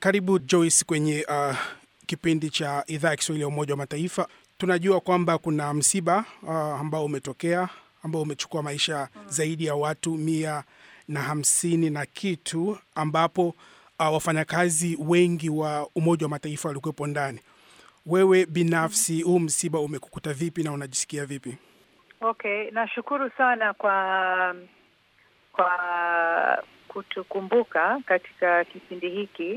Karibu Joyce kwenye uh, kipindi cha idhaa ya Kiswahili ya Umoja wa Mataifa. Tunajua kwamba kuna msiba uh, ambao umetokea ambao umechukua maisha zaidi ya watu mia na hamsini na kitu ambapo uh, wafanyakazi wengi wa Umoja wa Mataifa walikuwepo ndani. Wewe binafsi, huu msiba umekukuta vipi na unajisikia vipi? Okay, nashukuru sana kwa kwa kutukumbuka katika kipindi hiki.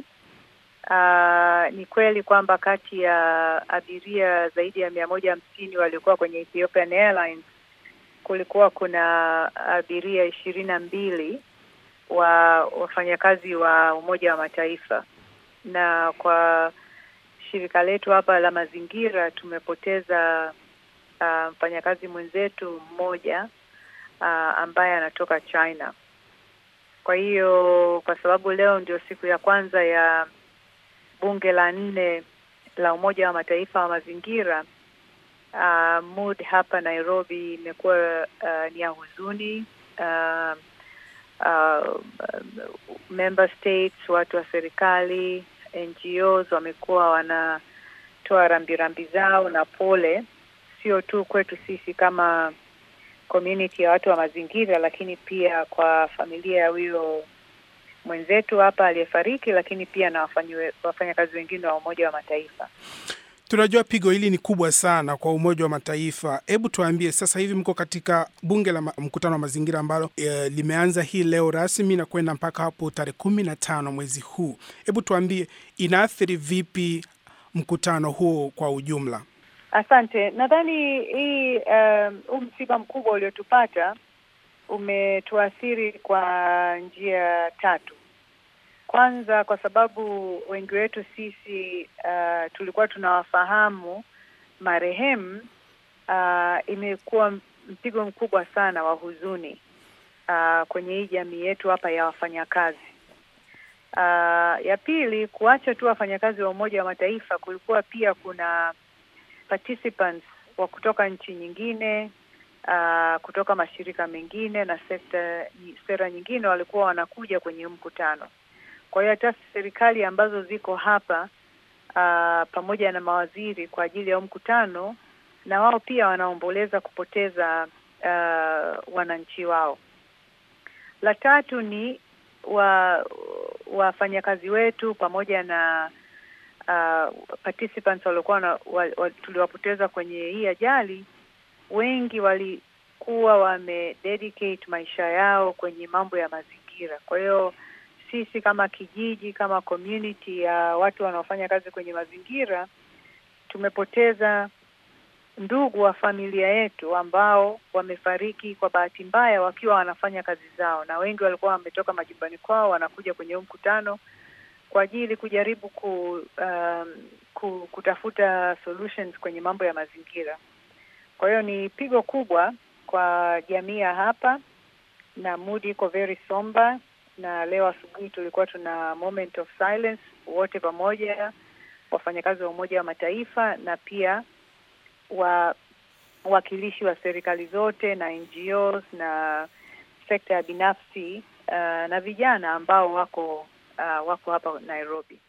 Uh, ni kweli kwamba kati ya abiria zaidi ya mia moja hamsini waliokuwa kwenye Ethiopian Airlines kulikuwa kuna abiria ishirini na mbili wa wafanyakazi wa Umoja wa Mataifa, na kwa shirika letu hapa la mazingira tumepoteza uh, mfanyakazi mwenzetu mmoja uh, ambaye anatoka China. Kwa hiyo kwa sababu leo ndio siku ya kwanza ya bunge la nne la Umoja wa Mataifa wa mazingira, uh, mood hapa Nairobi imekuwa uh, ni ya huzuni. Uh, uh, member states, watu wa serikali, NGOs wamekuwa wanatoa rambirambi zao na pole, sio tu kwetu sisi kama community ya watu wa mazingira, lakini pia kwa familia ya huyo mwenzetu hapa aliyefariki, lakini pia na wafanyakazi wengine wa Umoja wa Mataifa. Tunajua pigo hili ni kubwa sana kwa Umoja wa Mataifa. Hebu tuambie, sasa hivi mko katika bunge la mkutano wa mazingira ambalo e, limeanza hii leo rasmi na kwenda mpaka hapo tarehe kumi na tano mwezi huu. Hebu tuambie, inaathiri vipi mkutano huo kwa ujumla? Asante. Nadhani hii huu um, msiba mkubwa uliotupata umetuathiri kwa njia tatu. Kwanza, kwa sababu wengi wetu sisi uh, tulikuwa tunawafahamu marehemu, uh, imekuwa mpigo mkubwa sana wa huzuni uh, kwenye hii jamii yetu hapa ya wafanyakazi. Uh, ya pili, kuacha tu wafanyakazi wa Umoja wa Mataifa, kulikuwa pia kuna participants wa kutoka nchi nyingine uh, kutoka mashirika mengine na sekta sera nyingine walikuwa wanakuja kwenye mkutano. Kwa hiyo hata serikali ambazo ziko hapa uh, pamoja na mawaziri kwa ajili ya mkutano, na wao pia wanaomboleza kupoteza uh, wananchi wao. La tatu ni wa wafanyakazi wetu pamoja na uh, participants waliokuwa wa, wa, tuliwapoteza kwenye hii ajali, wengi walikuwa wamededicate maisha yao kwenye mambo ya mazingira. Kwa hiyo sisi kama kijiji, kama community ya watu wanaofanya kazi kwenye mazingira, tumepoteza ndugu wa familia yetu ambao wamefariki kwa bahati mbaya wakiwa wanafanya kazi zao, na wengi walikuwa wametoka majumbani kwao wanakuja kwenye huu mkutano kwa ajili kujaribu ku, um, ku, kutafuta solutions kwenye mambo ya mazingira. Kwa hiyo ni pigo kubwa kwa jamii ya hapa, na mood iko very somber, na leo asubuhi tulikuwa tuna moment of silence wote pamoja, wafanyakazi wa Umoja wa Mataifa na pia wa wawakilishi wa serikali zote na NGOs na sekta ya binafsi uh, na vijana ambao wako uh, wako hapa Nairobi.